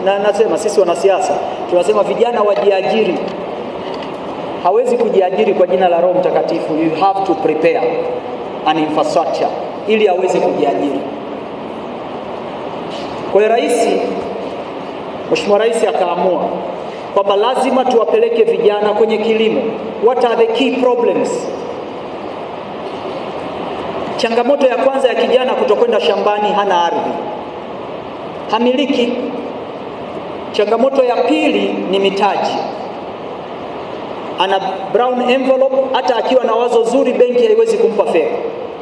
na nasema sisi wanasiasa tunasema vijana wajiajiri. Hawezi kujiajiri kwa jina la Roho Mtakatifu, you have to prepare an infrastructure ili aweze kujiajiri. Kwa hiyo rais, Mheshimiwa Rais akaamua kwamba lazima tuwapeleke vijana kwenye kilimo. What are the key problems? Changamoto ya kwanza ya kijana kutokwenda shambani, hana ardhi, hamiliki. Changamoto ya pili ni mitaji, ana brown envelope, hata akiwa na wazo zuri benki haiwezi kumpa fedha.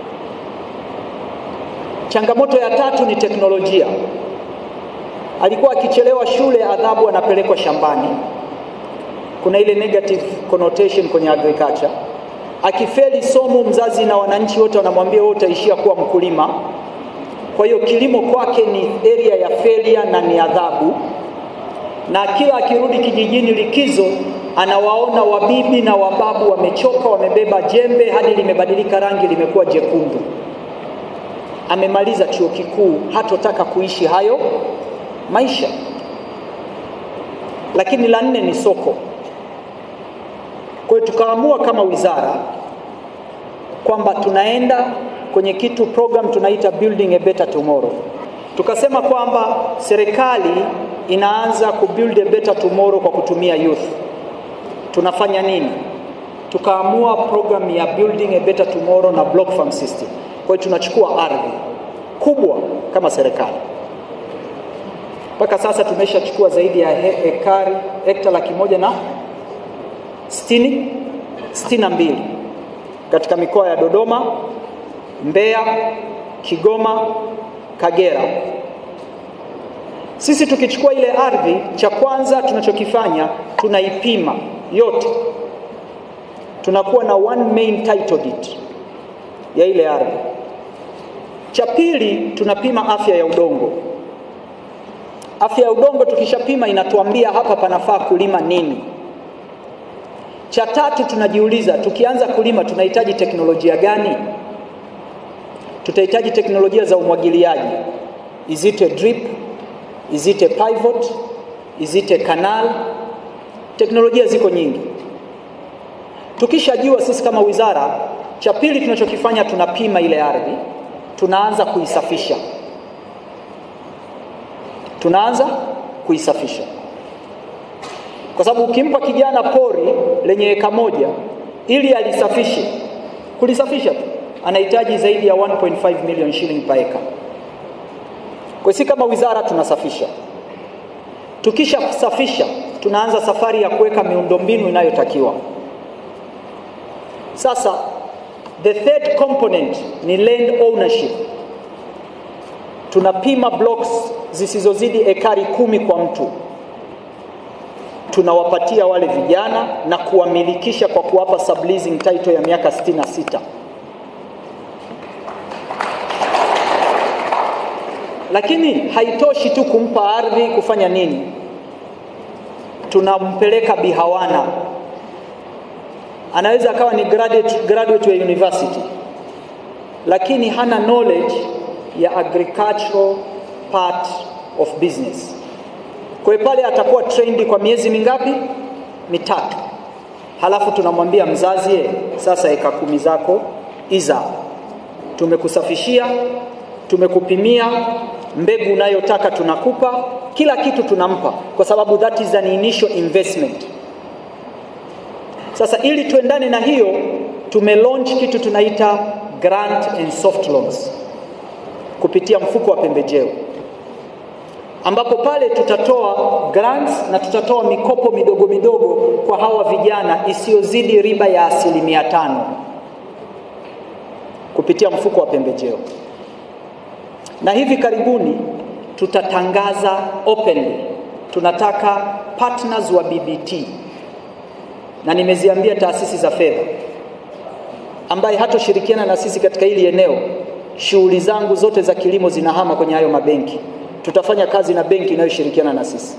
Changamoto ya tatu ni teknolojia, alikuwa akichelewa shule, adhabu anapelekwa shambani. Kuna ile negative connotation kwenye agriculture. Akifeli somo, mzazi na wananchi wote wanamwambia wewe utaishia kuwa mkulima. Kwa hiyo kilimo kwake ni area ya failure na ni adhabu, na kila akirudi kijijini likizo, anawaona wabibi na wababu wamechoka, wamebeba jembe hadi limebadilika rangi, limekuwa jekundu. Amemaliza chuo kikuu, hatotaka kuishi hayo maisha. Lakini la nne ni soko. Kwa hiyo tukaamua kama wizara kwamba tunaenda kwenye kitu program tunaita building a better tomorrow. Tukasema kwamba serikali inaanza ku build a better tomorrow kwa kutumia youth. Tunafanya nini? Tukaamua program ya building a better tomorrow na block farm system. Kwa hiyo tunachukua ardhi kubwa kama serikali mpaka sasa tumeshachukua zaidi ya he, ekari hekta laki moja na sitini sitini na mbili katika mikoa ya Dodoma, Mbeya, Kigoma, Kagera. Sisi tukichukua ile ardhi, cha kwanza tunachokifanya tunaipima yote, tunakuwa na one main title deed ya ile ardhi. Cha pili tunapima afya ya udongo. Afya ya udongo tukishapima inatuambia hapa panafaa kulima nini. Cha tatu tunajiuliza, tukianza kulima tunahitaji teknolojia gani? Tutahitaji teknolojia za umwagiliaji. Is it a drip? Is it a pivot? Is it a canal? Teknolojia ziko nyingi. Tukishajua sisi kama wizara, cha pili tunachokifanya tunapima ile ardhi, tunaanza kuisafisha tunaanza kuisafisha, kwa sababu ukimpa kijana pori lenye eka moja ili alisafishe, kulisafisha tu anahitaji zaidi ya 1.5 million shilling per acre. Kwa si kama wizara tunasafisha, tukishasafisha tunaanza safari ya kuweka miundombinu inayotakiwa. Sasa the third component ni land ownership tunapima blocks zisizozidi ekari kumi kwa mtu, tunawapatia wale vijana na kuwamilikisha kwa kuwapa subleasing title ya miaka 66. Lakini haitoshi tu kumpa ardhi, kufanya nini? Tunampeleka Bihawana, anaweza akawa ni graduate, graduate wa university lakini hana knowledge ya agricultural part of business. Kwa hiyo pale atakuwa trained kwa miezi mingapi? Mitatu. Halafu tunamwambia mzazi, ye, sasa eka kumi zako iza, tumekusafishia, tumekupimia mbegu unayotaka tunakupa, kila kitu tunampa, kwa sababu that is an initial investment. Sasa ili tuendane na hiyo, tumelaunch kitu tunaita grant and soft loans kupitia mfuko wa pembejeo ambapo pale tutatoa grants na tutatoa mikopo midogo midogo kwa hawa vijana isiyozidi riba ya asilimia tano kupitia mfuko wa pembejeo, na hivi karibuni tutatangaza openly tunataka partners wa BBT, na nimeziambia taasisi za fedha ambaye hatoshirikiana na sisi katika hili eneo shughuli zangu zote za kilimo zinahama kwenye hayo mabenki. Tutafanya kazi na benki inayoshirikiana na sisi.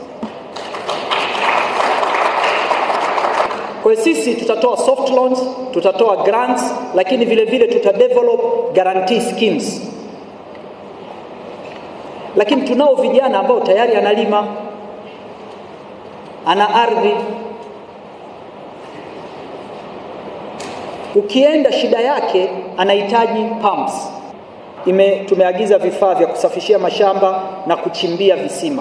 Kwa hiyo sisi tutatoa soft loans, tutatoa grants, lakini vile vile tutadevelop guarantee schemes. Lakini tunao vijana ambao tayari analima, ana ardhi. Ukienda shida yake anahitaji pumps. Ime, tumeagiza vifaa vya kusafishia mashamba na kuchimbia visima,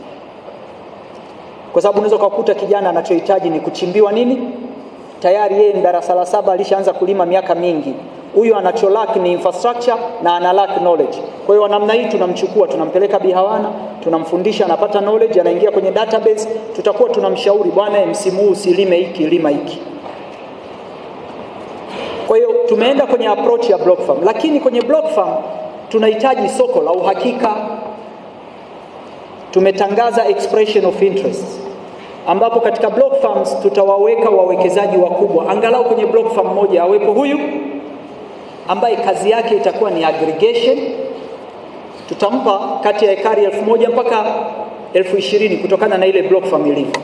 kwa sababu unaweza ukakuta kijana anachohitaji ni kuchimbiwa nini, tayari yeye ni darasa la saba alishaanza kulima miaka mingi. Huyu anacholaki ni infrastructure na ana lack knowledge. Kwa hiyo namna hii tunamchukua, tunampeleka Bihawana, tunamfundisha, anapata knowledge, anaingia kwenye database, tutakuwa tunamshauri, bwana, msimu huu usilime hiki, lima hiki. Kwa hiyo tumeenda kwenye approach ya block farm, lakini kwenye block farm tunahitaji soko la uhakika. Tumetangaza expression of interest ambapo katika block farms tutawaweka wawekezaji wakubwa, angalau kwenye block farm moja awepo huyu ambaye kazi yake itakuwa ni aggregation. Tutampa kati ya ekari elfu moja mpaka elfu ishirini kutokana na ile block farm ilivyo.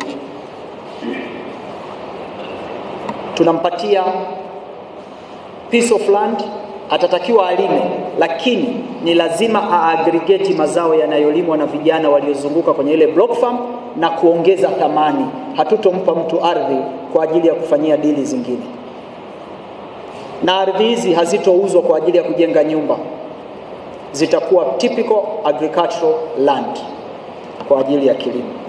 Tunampatia piece of land, atatakiwa alime, lakini ni lazima aaggregate mazao yanayolimwa na vijana waliozunguka kwenye ile block farm na kuongeza thamani. Hatutompa mtu ardhi kwa ajili ya kufanyia dili zingine, na ardhi hizi hazitouzwa kwa ajili ya kujenga nyumba, zitakuwa typical agricultural land kwa ajili ya kilimo.